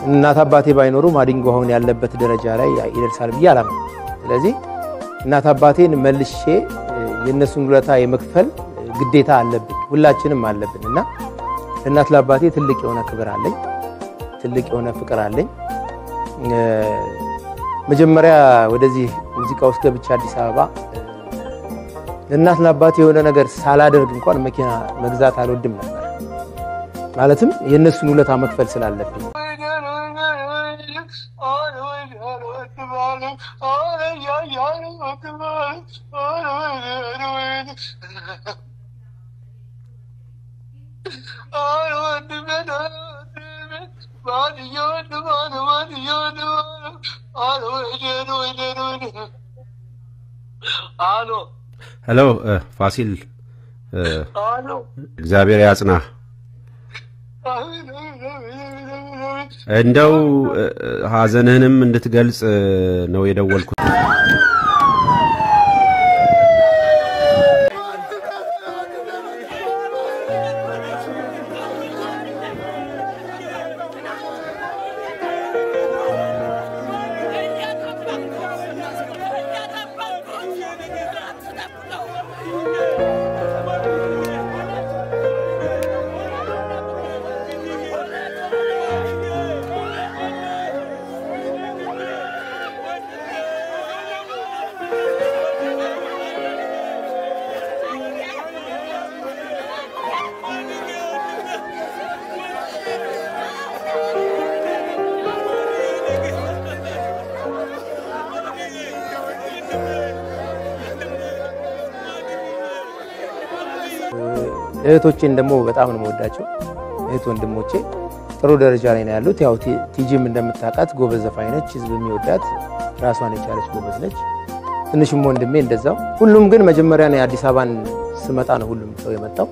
እናት አባቴ ባይኖሩ ማዲንጎ አሁን ያለበት ደረጃ ላይ ይደርሳል ብዬ አላምንም። ስለዚህ እናት አባቴን መልሼ የእነሱን ውለታ የመክፈል ግዴታ አለብን፣ ሁላችንም አለብን እና ለእናት ለአባቴ ትልቅ የሆነ ክብር አለኝ፣ ትልቅ የሆነ ፍቅር አለኝ። መጀመሪያ ወደዚህ ሙዚቃ ውስጥ ገብቼ አዲስ አበባ ለእናት ለአባቴ የሆነ ነገር ሳላደርግ እንኳን መኪና መግዛት አልወድም ነበር። ማለትም የእነሱን ውለታ መክፈል ስላለብኝ ሄሎ ፋሲል፣ እግዚአብሔር ያጽናህ። እንደው ሐዘንህንም እንድትገልጽ ነው የደወልኩት። እህቶቼን ደግሞ በጣም ነው የምወዳቸው። እህት ወንድሞቼ ጥሩ ደረጃ ላይ ነው ያሉት። ያው ቲጂም እንደምታውቃት ጎበዝ ዘፋኝ ነች፣ ህዝብ የሚወዳት ራሷን የቻለች ጎበዝ ነች። ትንሽም ወንድሜ እንደዛው። ሁሉም ግን መጀመሪያ ነው የአዲስ አበባን ስመጣ ነው ሁሉም ሰው የመጣው።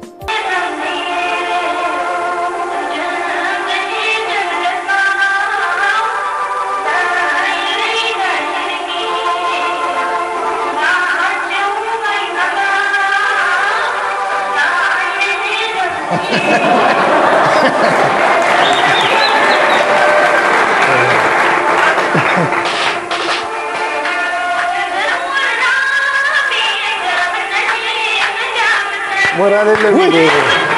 ሞራል የለም